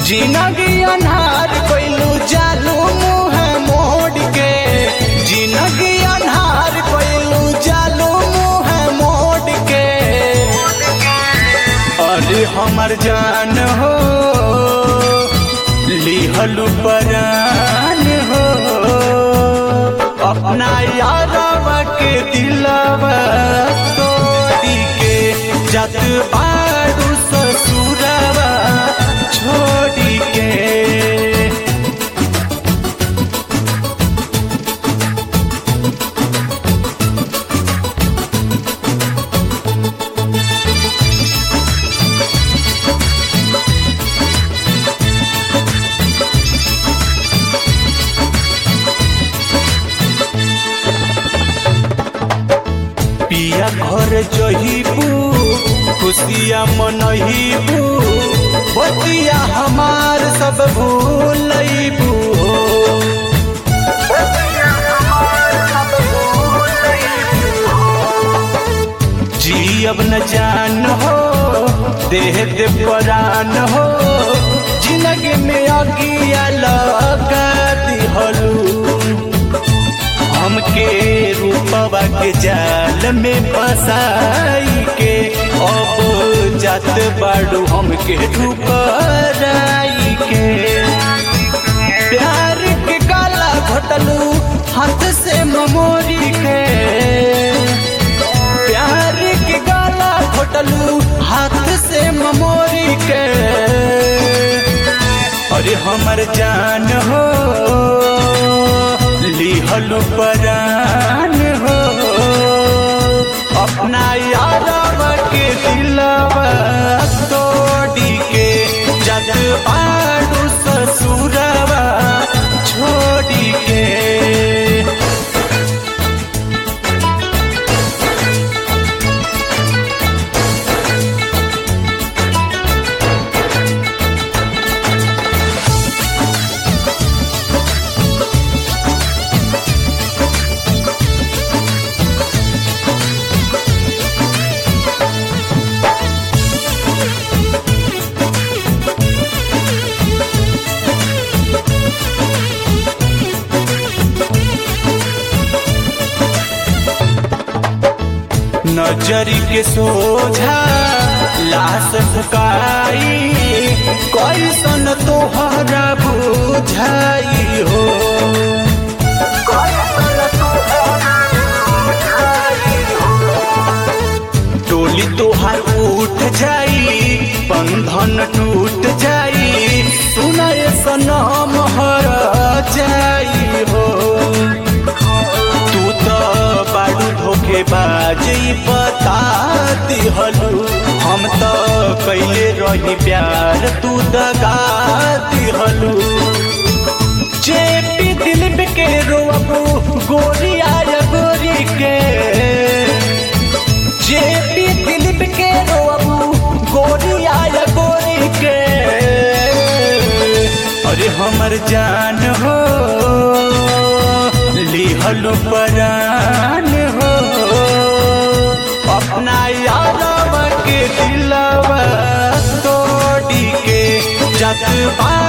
जिनगी अन्हार कोइलू जालू मुँह मोड़ के जिनगी अन्हार कोइलू जालू मुँह मोड़ के अरे हमर जान हो लिहलू परान हो अपना यारवा के दिलवा तोड़ी के जत बारू ससुरवा छोड़ी के पिया घर जहीबू खुशिया मनहीबू बतिया हमार सब भूलैबू जी अब न जान हो देह दे परान हो जिंदगी में अगिया लगा दिहलू हमके रूपवा के जाल में फसाई के अब जात बाड़ू हमके ठुकराई के प्यार के काला घोटलू हाथ से ममोरी के प्यार के गाला घोटलू हाथ से ममोरी के अरे हमर जान हो लिहलू परान हो अपना यारवा के दिलवा तोड़ी के जग बाड़ू ससुरवा छोड़ी के नजरी के सोझा लाश फुकाई कैसन तोहरा बुझाई हो टोली तोहार उठ जाई बंधन टूट जाई सुनाए सनम हर जाई हो तू तो बाड़ू धोखेबाज बता दिहलू हम तो कैले रही प्यार तू दगा दिहलू चेपी दिल के रोबू गोरी आया गोरी के चेपी दिल के रोबू गोरी आया गोरी के अरे हमर जान हो लिहलू परान हो अपना यारवा के दिलवा तोड़ी के जत बा